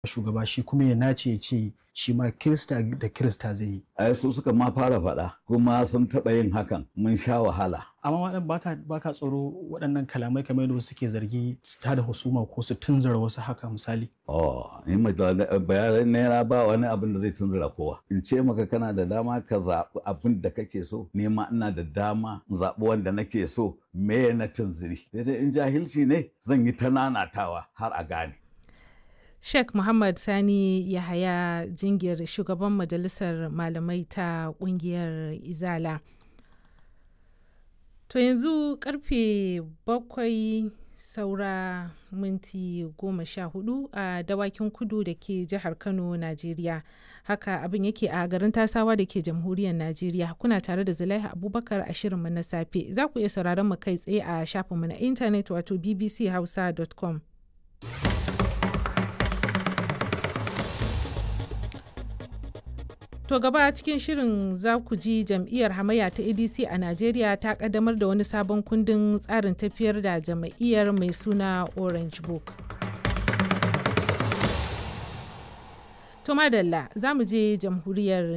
shugaba shi kuma ya nace ya ce shi ma kirista da kirista zai yi ai su suka ma fara faɗa kuma sun taɓa yin hakan mun sha wahala amma waɗanda baka baka tsoro waɗannan kalamai kamar yadda suke zargi su tada husuma ko su tunzura wasu haka misali oh ni bayanan naira ba wani abin da zai tunzura kowa in ce maka kana da dama ka zaɓi abin da kake so ni ma ina da dama in zaɓi wanda nake so me na tunziri daidai in jahilci ne zan yi ta nanatawa har a gane Sheikh Muhammad Sani Yahaya Jingir shugaban majalisar malamai ta kungiyar Izala. To yanzu karfe bakwai saura minti goma sha hudu a dawakin kudu da ke jihar Kano, Najeriya. Haka abin yake a garin tasawa da ke jamhuriyar Najeriya. Kuna tare da Zulaiha Abubakar a shirinmu na safe. Za ku iya sauraron mu kai tsaye a shafinmu na intanet wato bbchausa.com. To gaba cikin shirin za ku ji jam'iyyar hamayya ta ADC a Najeriya ta kaddamar da wani sabon kundin tsarin tafiyar da jam'iyyar mai suna Orange Book. To madalla za mu je jamhuriyar